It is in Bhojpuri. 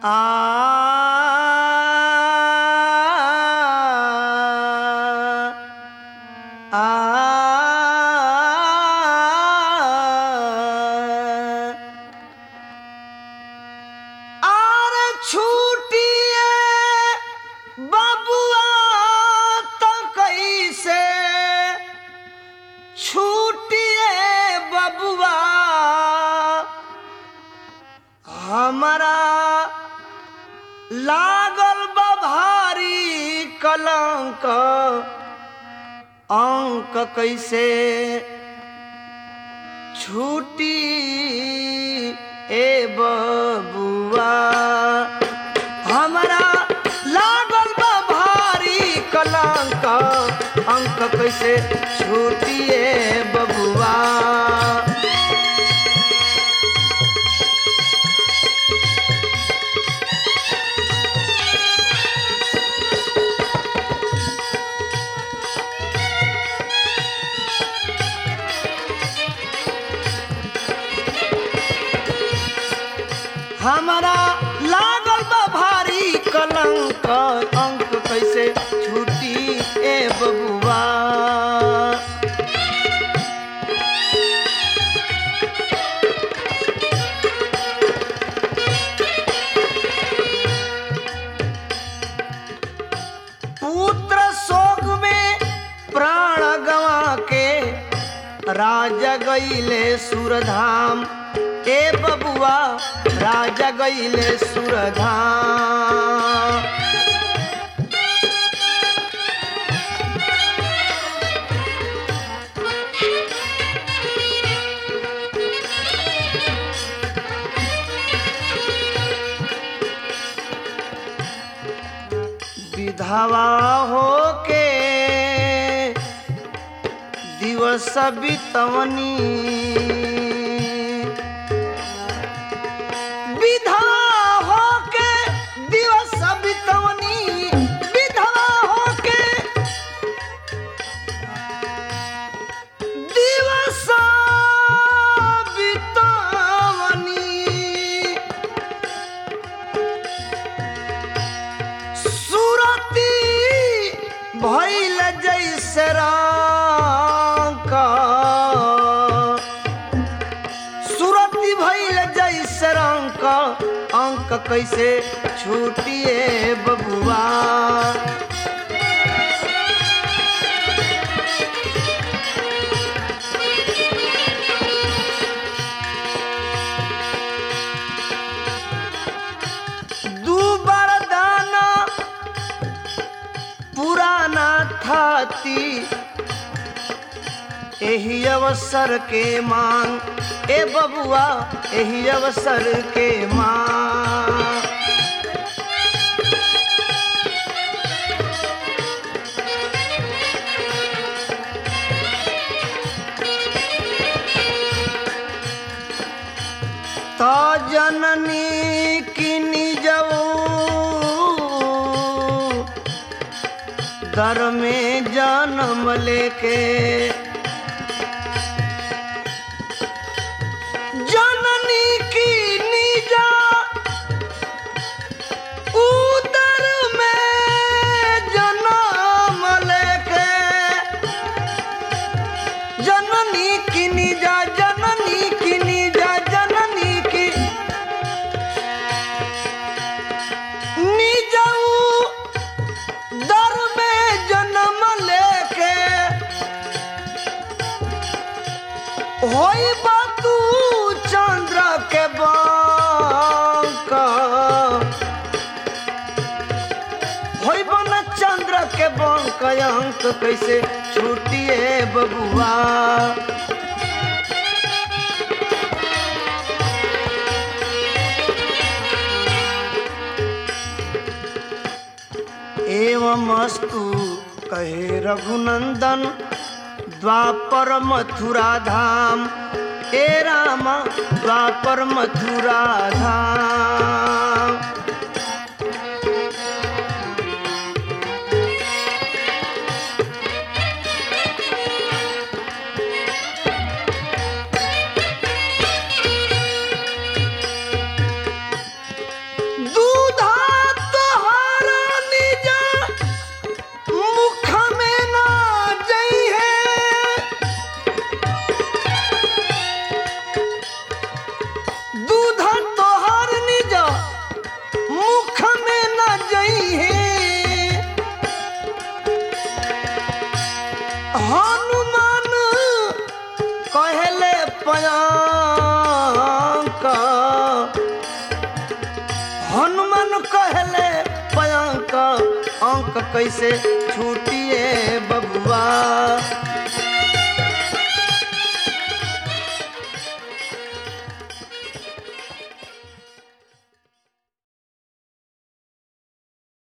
आर छूटिए बबुआ तो कैसे छूटिए बबुआ हमारा लागल बा भारी कलंक अंक कैसे छूटी ए बबुआ हमारा लागल बा भारी कलंक अंक कैसे छूटी ए बबुआ हमारा लागल बा भारी कलंक अंक कैसे छूटी ए बबुआ पुत्र शोक में प्राण गवा के राजा गईले सुरधाम ए बबुआ राजा गईले सुरधाम विधवा होके दिवस बितवनी विधवा होके दिवस बितवनी विधवा होके दिवस बितवनी सुरती भैल जैसे रंग सुरती भैल जैसे रंग अंक कैसे छूटिए बबुआ दू बार दाना पुराना थाती एही अवसर के मांग ए बबुआ एही अवसर के मांग तो जननी किनी जाऊ दर में जन्म लेके जननी की निजा उदर में जन्म लेके जननी की निजा जननी की निजा जननी की निजाऊ दर में जन्म लेके होई बातू चंद्र के बांक होई बन चंद्र के बांक अंक कैसे छूटिए बबुआ एवं अस्तु कहे रघुनंदन द्वापर मथुरा धाम ए राम द्वापर मथुरा धाम दू कैसे छूटी